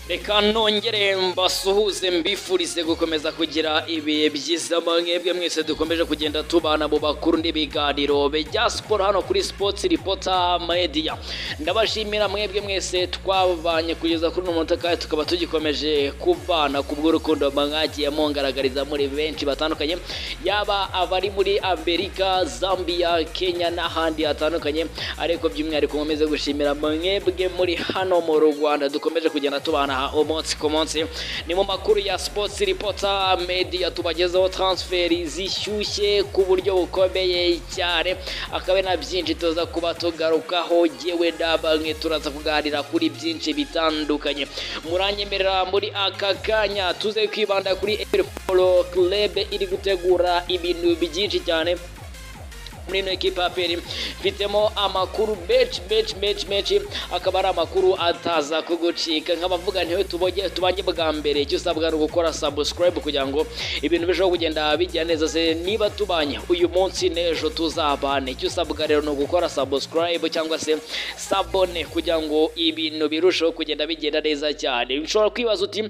reka nongere mbasuhuze mbifurize gukomeza kugira ibihe byiza mwebwe mwese dukomeje kugenda tubana mu bakuru n'ibiganiro bijya siporo hano kuri sports reporter media ndabashimira mwebwe mwese twabanye kugeza kuri uno munota kandi tukaba tugikomeje kubana ku bw'urukundo mwagiye mungaragariza muri benshi batandukanye yaba abari muri amerika zambia kenya n'ahandi hatandukanye ariko by'umwihariko nkomeze gushimira mwebwe muri hano mu rwanda dukomeje kugenda tubana umunsi ku munsi ni mu makuru ya sports reporter media tubagezaho transferi zishyushye ku buryo bukomeye cyane akaba na byinshi tuza kuba tugarukaho yewe n'abamwe turaza kuganira kuri byinshi bitandukanye muranyemerera muri aka kanya tuze kwibanda kuri efupolo club iri gutegura ibintu byinshi cyane muri ino ekipa ya peri mfitemo amakuru menshi menshi menshi menshi akaba ari amakuru ataza kugucika nk'abavuga ntiwe tubonye tubange bwa mbere icyo usabwa ni ugukora subscribe kugira ngo ibintu bishobora kugenda bijya neza se niba tubanye uyu munsi n'ejo tuzabane icyo usabwa rero ni ugukora subscribe cyangwa se sabone kugira ngo ibintu birusheho kugenda bigenda neza cyane ushobora kwibaza uti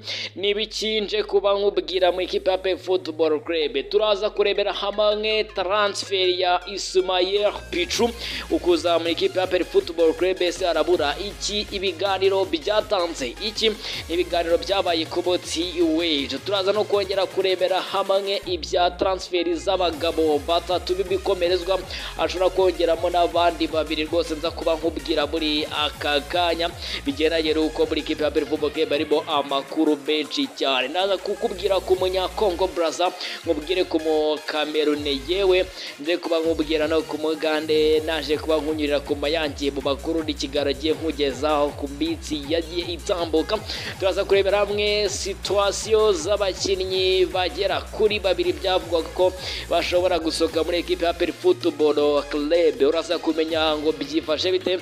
ntibikinje kuba nkubwira mu ikipe ya pe football club turaza kurebera hamwe transfer ya Ismail Pichu ukuza mu ikipe ya Peri Football Club ese arabura iki ibiganiro byatanze iki ibiganiro byabaye ku botsi wage turaza no kongera kurebera hamwe ibya transferi z'abagabo batatu b'ibikomerezwa ashobora kongeramo n'abandi babiri rwose nza kuba nkubwira muri aka kanya bigendanye n'uko muri ikipe ya Peri Football Club harimo amakuru menshi cyane naza kukubwira ku munyakongo Braza nkubwire ku mukamerune yewe nze kuba nkubwira kubwira no ku mugande naje kuba nkunyurira ku mayange mu bakuru n'ikiganiro agiye nkugezaho ku minsi yagiye itambuka turaza kurebera hamwe situwasiyo z'abakinnyi bagera kuri babiri byavugwa ko bashobora gusohoka muri ekipe ya peri futuboro kerebe uraza kumenya ngo byifashe bite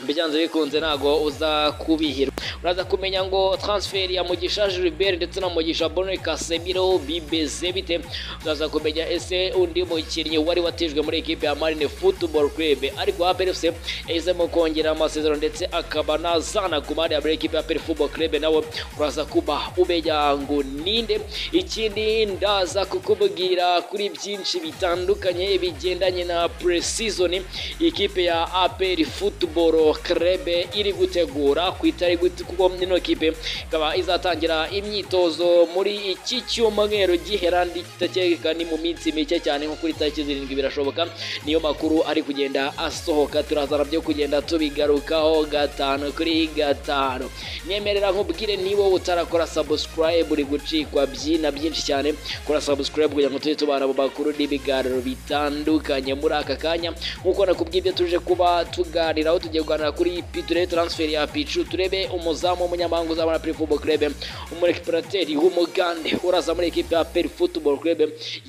byanze bikunze ntago uza kubihirwa uraza kumenya ngo transferi ya mugisha Gilbert ndetse na mugisha Bonne Casemiro bibeze bite uraza kumenya ese undi mukinnyi wari watijwe muri ekipe ya Marine Football Club ariko Aperi FC yahisemo kongera amasezerano ndetse akaba nazana ku mari ya muri ekipe ya Aperi Football Club nawe uraza kuba umenya ngo ninde ikindi ndaza kukubwira kuri byinshi bitandukanye bigendanye na pre-season ikipe ya Aperi Football Krebe iri gutegura ku itariki kuko ino kipe ikaba izatangira imyitozo muri iki cyumweru gihera nditacyeka ni mu minsi mike cyane nko kuri tariki zirindwi birashoboka niyo makuru ari kugenda asohoka turazana byo kugenda tubigarukaho gatanu kuri gatanu nyemerera nkubwire niba utarakora subscribe uri gucikwa byina byinshi cyane kora subscribe kugira ngo tujye tubana mu makuru n'ibiganiro bitandukanye muri aka kanya nk'uko nakubwiye ibyo tuje kuba tuganiraho tugiye kuganira kuri turebe transfer ya picu turebe umuzamu w'umunyamahanga uzabona peri football club umurekiperateri w'umugande uraza muri ekipe ya peri football club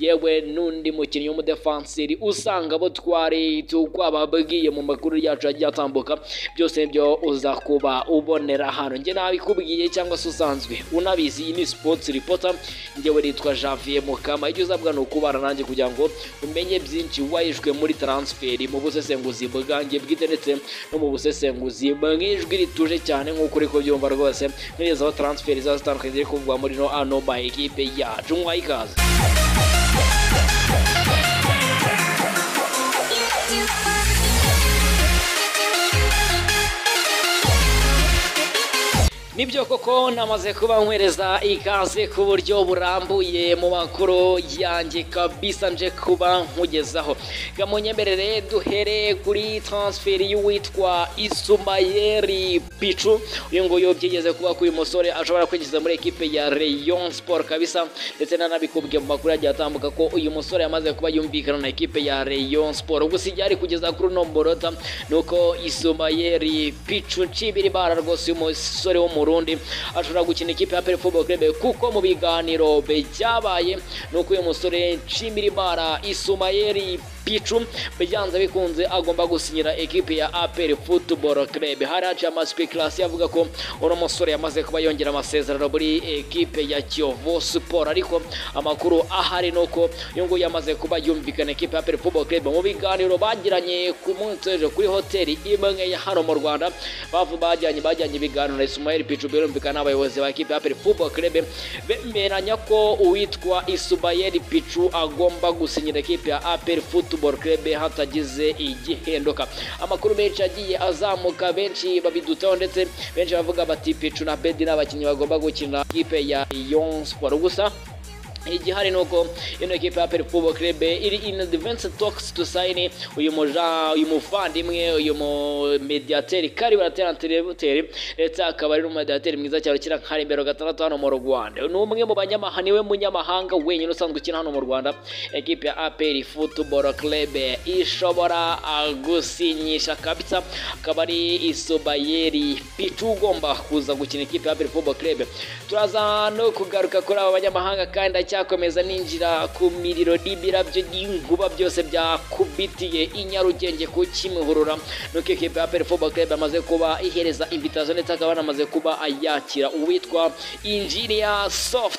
yewe n'undi mukinnyi w'umudefanseri usanga abo twari twababwiye mu makuru yacu agiye atambuka byose byo uza kuba ubonera hano njye nabikubwiye cyangwa se usanzwe unabizi iyi ni sports reporter njyewe nitwa Javier Mukama icyo uzabwa ni ukubana nanjye kugira ngo umenye byinshi wayishwe muri transferi mu busesenguzi bwanjye bwite ndetse no mu busesenguzi mw'ijwi rituje cyane nk'uko uri kubyumva rwose nkugezaho transferi ziba zitandukanye ziri kuvugwa muri no ano ma ekipe yacu mwuhaye ikaze nibyo koko namaze kuba nkwereza ikaze ku buryo burambuye mu makuru yanjye kabisa nje kuba nkugezaho gamunyemerere duhere kuri transferi y'uwitwa isumayeri picu uyu nguyu byigeze kuba ko uyu musore ashobora kwinjiza muri ekipe ya rayon sport kabisa ndetse nanabikubwiye mu makuru yagiye atambuka ko uyu musore yamaze kuba yumvikana na ekipe ya rayon sport gusa igihe ari kugeza kuri uno murota ni uko isumayeri picu nshibiri bara rwose uyu musore wo mu Burundi ashobora gukina ikipe ya Pele Football Club kuko mu biganiro byabaye nuko uyu musore Nshimirimana Isumayeri picu byanze bikunze agomba gusinyira ekipi ya aperi futuboro kerebe hari haciye amasipekarasi avuga ko uno musore yamaze kuba yongera amasezerano muri ekipe ya kiyovu siporo ariko amakuru ahari ni uko uyu nguyu yamaze kuba yumvikana ekipi ya aperi futuboro kerebe mu biganiro bagiranye ku munsi w'ejo kuri hoteli imwe ya hano mu rwanda bavu bajyanye bajyanye ibiganiro na isumaheli picu birumvikana n'abayobozi ba ekipi ya aperi futuboro kerebe bemeranya ko uwitwa isubayeli picu agomba gusinyira ekipi ya aperi futuboro kerebe hatagize igihenduka amakuru menshi agiye azamuka benshi babidutaho ndetse benshi bavuga bati picu na bedi ni abakinnyi bagomba gukina ikipe ya Lyon Sport gusa igihari ni uko ino ekipa ya perifubo kerebe iri in advance talks to sign uyu muja uyu muvandimwe uyu mumediateri kari barateranterebuteri ndetse akaba ari n'umumediateri mwiza cyane ukina nka rimero gatandatu hano mu rwanda ni umwe mu banyamahanga niwe munyamahanga wenyine usanzwe ukina hano mu rwanda ekipa ya aperi futuboro kerebe ishobora ah, gusinyisha kabisa akaba ari isubayeri picu ugomba kuza gukina ikipe ya aperi futuboro kerebe turaza no kugaruka kuri aba banyamahanga kandi ndacyakomeza ninjira ku miriro n'ibirabyo n'inkuba byose byakubitiye i nyarugenge ku kimihurura nuko ekipa ya aperi futuboro kerebe yamaze kuba ihereza invitazo ndetse akaba yanamaze kuba ayakira uwitwa injiniya software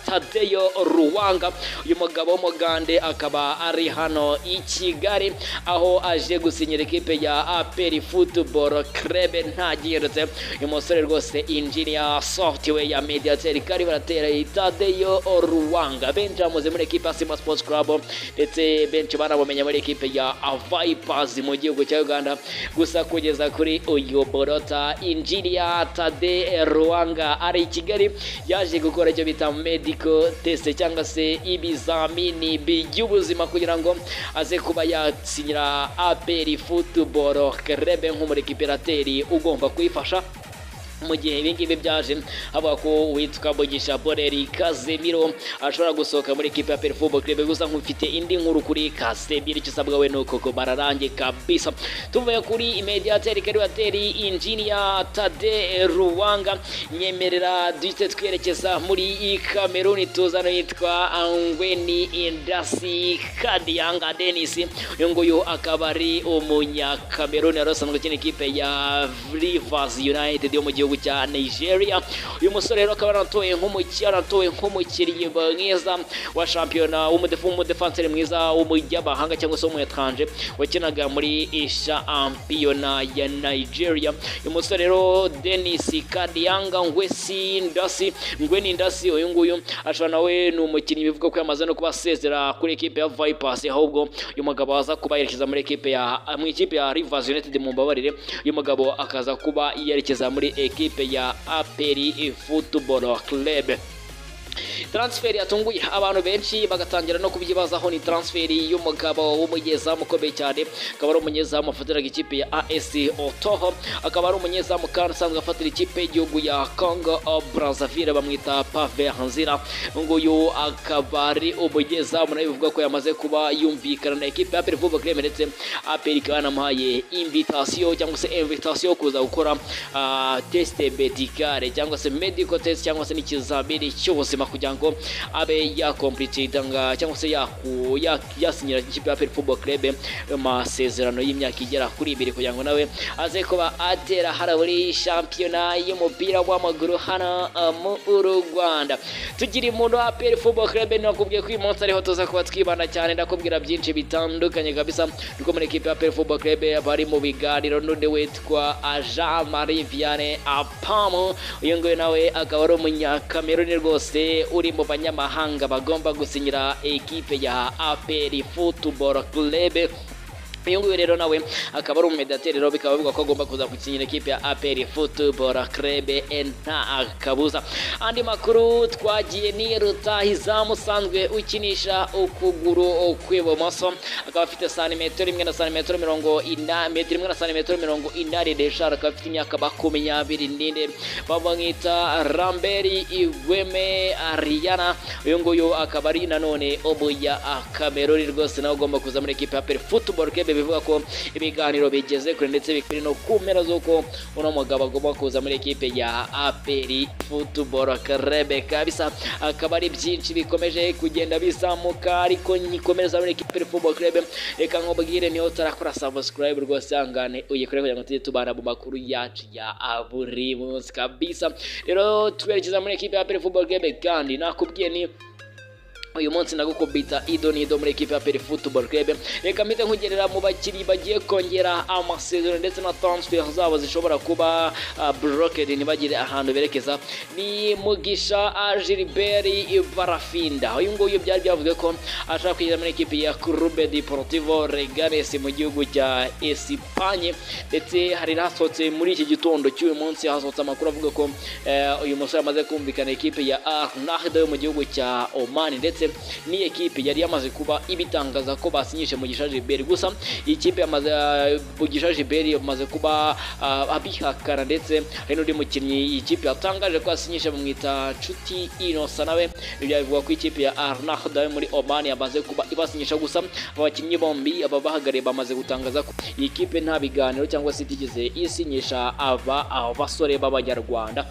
tadeyo ruwanga uyu mugabo w'umugande akaba ari hano i kigali aho aje gusinyira ekipe ya aperi futuboro kerebe ntagihindutse uyu musore rwose injiniya software ya mediateri kari baratera itadeyo ruwanga benshi bamuze muri ekipe ya simba sports club ndetse benshi banabumenye muri ekipe ya vipers mu gihugu cya uganda gusa kugeza kuri uyu borota injiniya tade ruwanga ari i kigali yaje gukora icyo bita medical test cyangwa se ibizamini by'ubuzima kugira ngo aze kuba yasinyira aperi futuboro kerebe nk'umurikiperateri ugomba kuyifasha mu gihe ibi ngibi byaje havuga ko uwitwa mugisha boreri kazemiro ashobora gusohoka muri ekipa ya perifubo kirebe gusa nk'ufite indi nkuru kuri kazemiro icyo usabwa we ni uko ko bararange kabisa tuvuye kuri mediateri karibateri injiniya tade ruwanga nyemerera duhite twerekeza muri kameruni tuzano yitwa angweni indasi kadiyanga denisi uyu nguyu akaba ari umunyakameruni wari usanzwe ukina ikipe ya rivers united yo mu gihugu gihugu cya Nigeria uyu musore rero akaba yaratowe nk'umukinnyi yaratowe nk'umukinnyi mwiza wa shampiyona w'umudefanseri mwiza w'umujyamahanga cyangwa se w'umuyetranje wakinaga muri shampiyona ya Nigeria uyu musore rero Denis Kadiyanga Ngwesi Ndasi Ngweni Ndasi uyu nguyu ashobora nawe ni umukinnyi bivuga ko yamaze no kuba asezera kuri ekipe ya Vipers ahubwo uyu mugabo aza kuba yerekeza muri ekipe ya mu ikipe ya Rivers United mu mbabarire uyu mugabo akaza kuba yerekeza muri equipe ya Aperi Football Club. transferi yatunguye abantu benshi bagatangira no kubyibazaho ni transferi y'umugabo w'umunyezamu ukomeye cyane akaba ari umunyezamu afatiraga ikipe ya AS Otoho akaba ari umunyezamu kandi usanzwe afatira ikipe y'igihugu ya Congo Brazzaville bamwita Pave Hanzira nguyu akaba ari umunyezamu nawe bivuga ko yamaze kuba yumvikana na ekipe ya APR Football Club ndetse APR ikaba yanamuhaye invitation cyangwa se invitation kuza gukora uh, test medicale cyangwa se medical test cyangwa se n'ikizamini cy'ubuzima kugira ngo abe yakompletidanga cyangwa se yaku- ya- yasinyira ikipe ya Peri Football Club amasezerano y'imyaka igera kuri ibiri kugira ngo nawe aze kuba atera hara muri shampiyona y'umupira w'amaguru hano uh, mu Rwanda tugira umuntu wa Peri Football Club nakubwiye ko uyu munsi ariho tuza kuba twibanda cyane ndakubwira byinshi bitandukanye kabisa nuko muri ekipe ya Peri Football Club bari mu biganiro n'undi witwa Jean Marie Vianney Apamu uyu nguyu nawe akaba ari umunyakameruni rwose uri mu banyamahanga bagomba gusinyira ekipe ya APR Football Club uyu nguyu rero nawe akaba ari umumedateri rero bikaba bivugwa ko agomba kuza gusinyira ikipe ya aperi futuboro kerebe nta kabuza andi makuru twagiye ni rutahi usanzwe ukinisha ukuguru kw'ibumoso akaba afite santimetero imwe na santimetero mirongo ina metero imwe na santimetero mirongo inani n'eshanu akaba afite imyaka makumyabiri n'ine bamwita ramberi igweme ariyana uyu nguyu akaba ari nanone umuya kameruni rwose nawe ugomba kuza muri ekipe ya aperi futuboro kerebe bivuga ko ibiganiro bigeze kure ndetse bikuri no ku mpera z'uko uno mugabo agomba kuza muri ekipe ya aperi futuboro karebe kabisa akaba ari byinshi bikomeje kugenda bizamuka ariko nyikomeza muri ekipe futuboro karebe reka nkubwire niho tarakora sabusikarayibu rwose ihangane uyikore kugira ngo tujye tubana mu makuru yacu ya buri munsi kabisa rero twerekeza muri ekipe ya aperi futuboro karebe kandi nakubwiye ni uyu munsi nagukubita ido n'ido muri ekipa ya peri futuboro krebe reka mpite nkugerera mu bakiri bagiye kongera amasezerano ndetse na transfer zabo zishobora kuba ah, blocked ntibagire ahantu berekeza ni mugisha agiliberi barafinda uyu nguyu byari byavuze ko ashaka kugera muri ekipi ya kurube deportivo regares mu gihugu cya esipanye ndetse hari hasohotse muri iki gitondo cy'uyu munsi hasohotse amakuru avuga ko eh, uyu musore amaze kumvikana ekipe ya arnahda yo mu gihugu cya omani ndetse ni ekipe yari yamaze kuba ibitangaza ko basinyishe mugisha gilbert gusa iyi kipe yamaze eh, mugisha gilbert yamaze kuba ah, abihakana ndetse hari n'undi mukinnyi iyi kipe yatangaje ko yasinyishe bamwita nshuti inosa nawe ibyo bivuga ko ikipe ya arnahda yo muri oman yamaze kuba ibasinyisha gusa abakinnyi bombi aba bahagariye bamaze gutangaza ko iyi kipe nta biganiro cyangwa se itigeze isinyisha aba aba basore b'abanyarwanda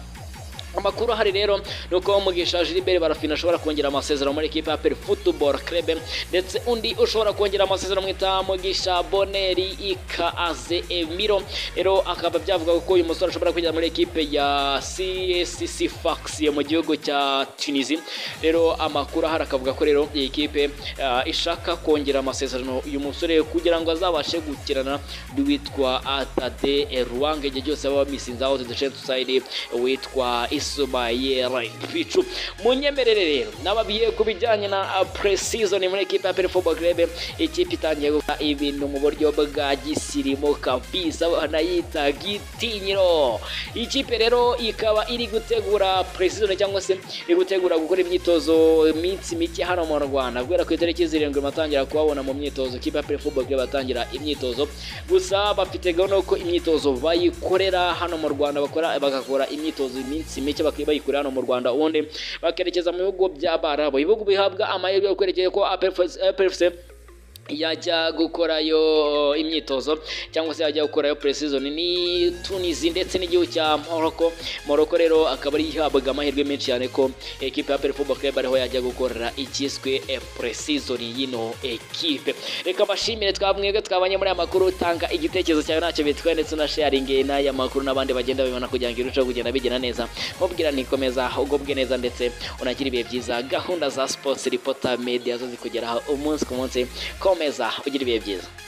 amakuru ahari rero ni uko mugisha gilbert barafina ashobora kongera amasezerano muri ekipa ya peri futuboro krebe ndetse undi ushobora kongera amasezerano mwita mugisha boneri ikaze emiro rero akaba byavuga ko uyu musore ashobora kongera muri ekipe ya csc fax yo mu gihugu cya tunisi rero amakuru ahari akavuga ko rero iyi kipe ah, ishaka kongera amasezerano uyu musore kugira ngo azabashe gukirana n'uwitwa atade ruwange igihe cyose baba bamisinzaho tudashe tusayidi witwa isumayera picu munyemerere rero n'ababiye ku bijyanye na pre-season muri ekipe ya Pele Football Club ikipe itangiye gukora ibintu mu buryo bwa gisirimu kabisa banayita gitinyiro ikipe rero ikaba iri gutegura pre-season cyangwa se iri gutegura gukora imyitozo iminsi mike hano mu Rwanda guhera ku itariki zirindwi batangira kuhabona mu myitozo ikipe ya Pele Football Club batangira imyitozo gusa bafite gahunda ko imyitozo bayikorera hano mu Rwanda bakora bagakora imyitozo iminsi mike bakaba bayikorera hano mu Rwanda ubundi bakerekeza mu bihugu by'Abarabu ibihugu bihabwa amahirwe yo kwerekeye ko APFC yajya gukorayo imyitozo cyangwa se yajya gukorayo pre-season ni Tunisia ndetse n'igihugu cya Morocco Morocco rero akaba ari ihabwa amahirwe menshi cyane ko ekipe ya Pele Football Club ariho yajya gukorera ikiswe eh, pre-season y'ino ekipe reka bashimire twamwebwe twabanye muri aya makuru tanga igitekerezo cyawe ntacyo bitwaye ndetse unasharinge n'aya makuru n'abandi bagenda babibona kugira ngo irusheho kugenda bigenda neza mubwira ntikomeza ugubwe neza ndetse unagira ibihe byiza gahunda za sports reporter media zo zikugeraho umunsi ku munsi komeza ugira ibihe byiza